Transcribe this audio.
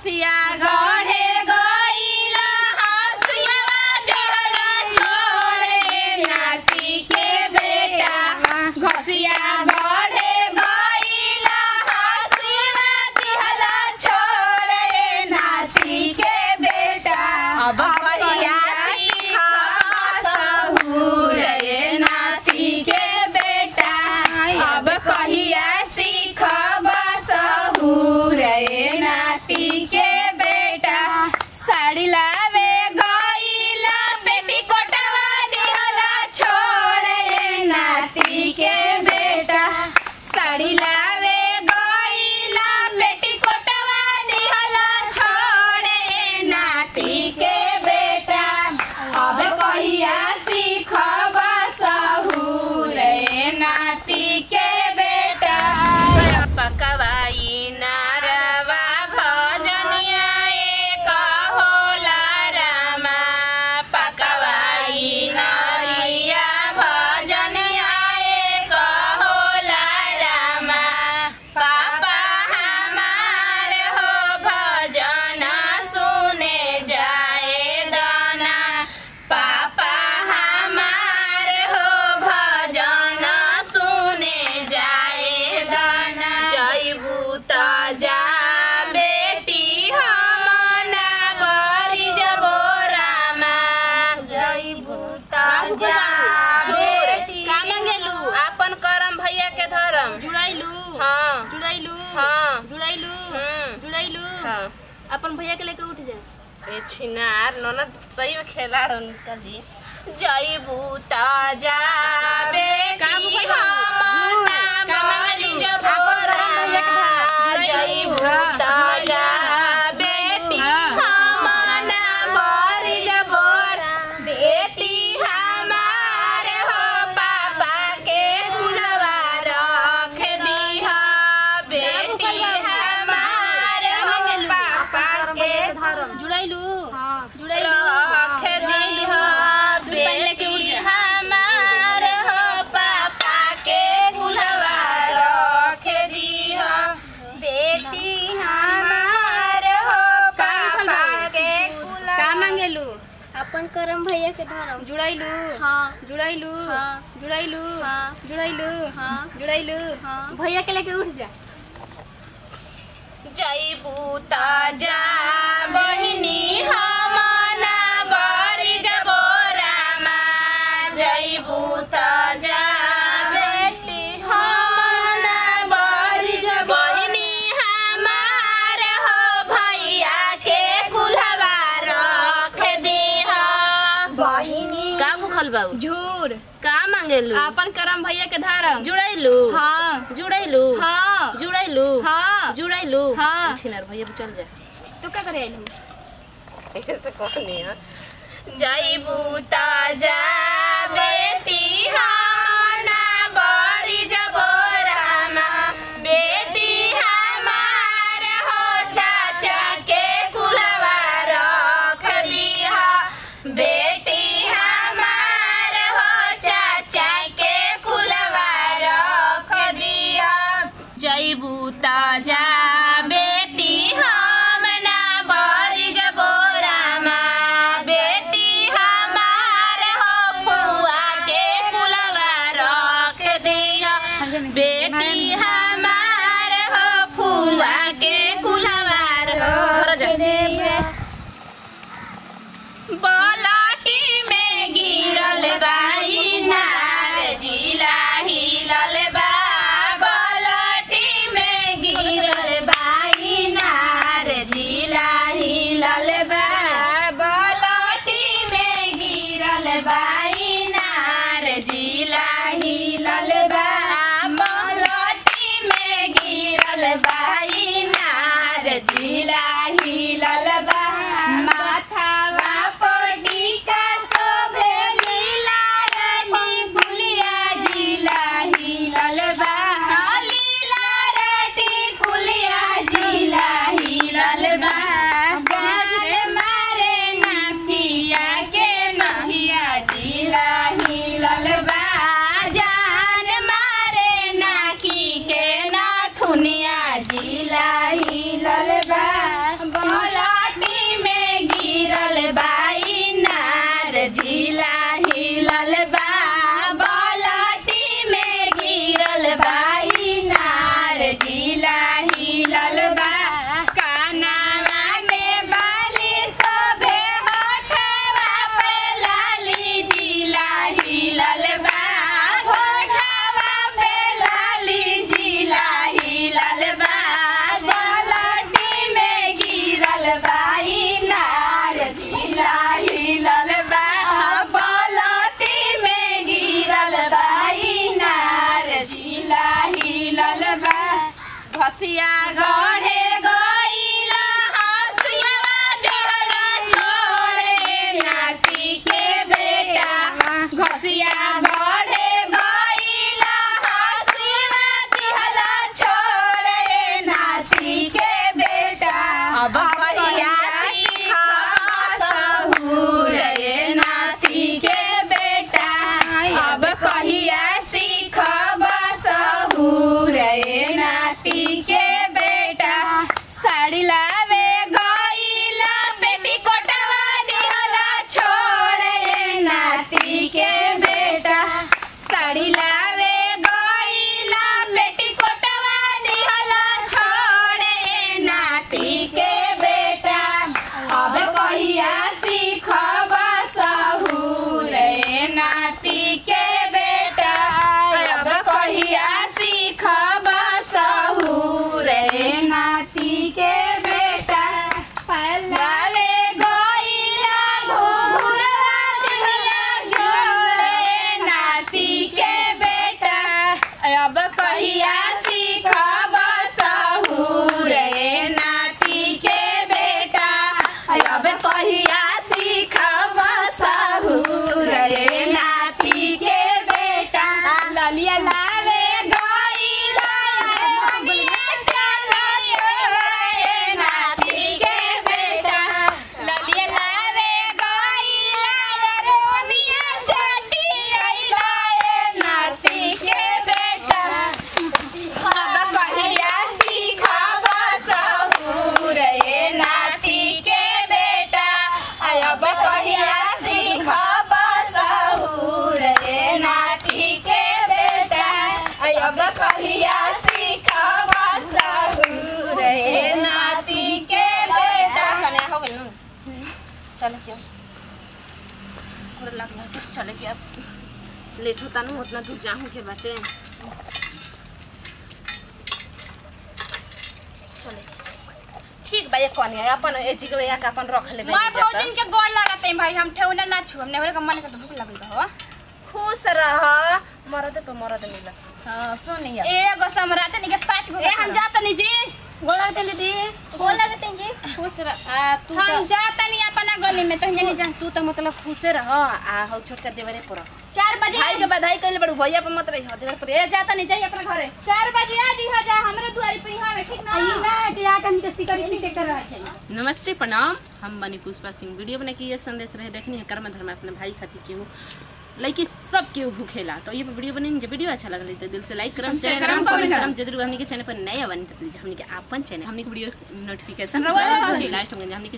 घसिया गढ़े गइला हसिया जहरा छोड़े नाती के बेटा घसिया गढ़े गइला हसिया दिहला छोड़े नाती के बेटा अब कहिया सीखा सहूर रे नाती के बेटा अब कहिया सीखब सहूर रे नाती के बेटा साड़ी लावे गइला बेटी कोटवा दिहला छोड़ रे नाती के बेटा साड़ी लावे गइला बेटी कोटवा दिहला छोड़ रे नाती के बेटा अब कहिया सीखब सहूर रे नाती के बेटा पकवाई नारवा भजनिया एक होला रामा पकवाई नारिया भजनिया एक होला रामा पापा हमार हो भजन सुने जाए दाना पापा हमार हो भजन सुने जाए दाना जैबू त जा बेटी हमना बरी जबो रामा जैबू त जा बेटी का मांगेलू आपन करम भैया के धरम जुड़ाइलू हाँ जुड़ाइलू हाँ। जुड़ाइलू हम्म। जुड़ाइलू हाँ अपन भैया के लेके उठ जा ए छिनार ननद सही में खेलाड़ उनका जी जईबू त जा बेटी का बुकल बाबू? हमना झूठ। का बरी मांगली? जबो आपन करम भैया के रामा। धरम। जईबू हाँ, त जुड़ाइलू। जा बेटी हाँ। हमना बरी जबो रामा। बेटी हमार हो पापा के गुलवा रख दीह बेटी बुकल बाबू? हमार का हो मांगेलू? पापा के जुड़ाइलू जुड़ाइलू रख दीह दूध पानी लेके उठ बेटी जा हमार हो पापा के गुलवा रख दीह बेटी हमार हो का बुकल पापा बाबू? के का मांगेलू अपन करम भैया के धरम जुड़ाइलू हाँ जुड़ाइलू हाँ। जुड़ाइलू हाँ। जुड़ाइलू हाँ। जुड़ाइलू हाँ। भैया के लेके उठ जा जईबू त जा बहिनी हमना बरी जबो रामा जईबू त जा बेटी हमना बरी जबो बहिनी हमार हो भैया के कुलवा रख दीह बहिनी का भूखल बाबू झूर का मांगेलू अपन करम भैया के धरम जुड़ैलू हाँ जुड़ैलू हाँ जुड़ैलू हाँ जुड़ैलू हाँ। छिनर भैया चल जा तू का करे आइलू ऐसे कहनी है जईबू त जा बेटी हमना बरी जबो रामा बेटी हमार हो चाचा के कुलवा रख दीह बेटी हमार हो चाचा के कुलवा रख दीह जईबू त जा बेटी हमना बरी जबो रामा बेटी हमार हो फुआ के कुलवा रख दिया बेटी हमार हो फुआ के कुलवा रख दिया बलाटी में गिरल बाई नार जिला हिलल बा बलाटी में गिरल बाई नार जिला हिलल बा बलाटी में गिरल बाई नार जिला हिलल बा बलाटी में गिरल बाई नार जिला हिलल बा माथावा पटी का शोभे लीला रानी गुलिया जिला हिलल बा लीला रानी गुलिया जिला हिलल बा गाजे मारे नखिया के नखिया जिला हिलल बा जान घसिया गढ़े गइला हसिया जहरा छोड़े नाती के बेटा घसिया गढ़े गइला हसिया जहरा छोड़े नाती के बेटा अब कहिया सीखा सहूर रे नाती के बेटा अब कहिया सीखब सहूर रे नाती के बेटा साड़ी लावे गइला बेटी कोटवा दिहला छोड़ रे नाती के बेटा साड़ी लावे गइला बेटी कोटवा दिहला छोड़ रे नाती के बेटा अब कहिया सीखब सहूर रे नाती के बेटा अब कहिया सीखब सहूर रे नाती के बेटा पलावे गइला घुघुरवा दिहला जोड़े नाती के बेटा अब कहिया सीखब सहूर रे नाती के बेटा अब कहिया सीखब सहूर रे नाती के बेटा ललिया लावे गइला रे बगिया चढ़े नाती के बेटा ललिया लावे गइला रे ओनिया चटी आइला रे नाती के बेटा अब कहिया सीखब सहूर रे नाती के बेटा अब कहिया सीखब सहूर रे नाती के बेटा अब कहिया सीखब सहूर रे नाती के बेटा कने हो गइल नु चलो क्यों और लगना से चले के अब लेट होता ना उतना दूर जाऊं के बाटे चले ठीक बा ये कौन है अपन ए जी के का अपन रख ले मैं भौजन के गोड़ लागत है भाई हम ठेवना ना छू हमने मेरे मन के तो भूख लगल बा हो खुश रह मरद पे मरद मिलस हां सुनिए एगो सम्राट नहीं के पांच गो ए हम जात नहीं जी गोड़ लगते दीदी गोल लगते हैं जी खुश रह आ तू हम तो जाता नहीं अपना गली में तो नहीं जान तू तो मतलब खुशे रह आ हो छोटका देवरे पर चार बजे भाई के बधाई कइले बड़ू भैया पर मत रही देवर पर ए जाता नहीं जाई अपना घरे चार बजे आ जी जा हमरे दुआरी पे यहाँ में ठीक ना आई ना ते आके हम जैसी करी ठीक कर रहा है नमस्ते प्रणाम हम बनी पुष्पा सिंह वीडियो बने की ये संदेश रहे देखनी है कर्म धर्म अपने भाई खातिर क्यों लड़की सब केहू भूखेला तो ये वीडियो बनी जब वीडियो अच्छा लगल तो दिल से लाइक करम शेयर करम कमेंट करम जरूर हमनी के चैनल पर नया बनी तो प्लीज हमनी के अपन चैनल हमनी के वीडियो नोटिफिकेशन रवा पहुंचे लास्ट में हमनी के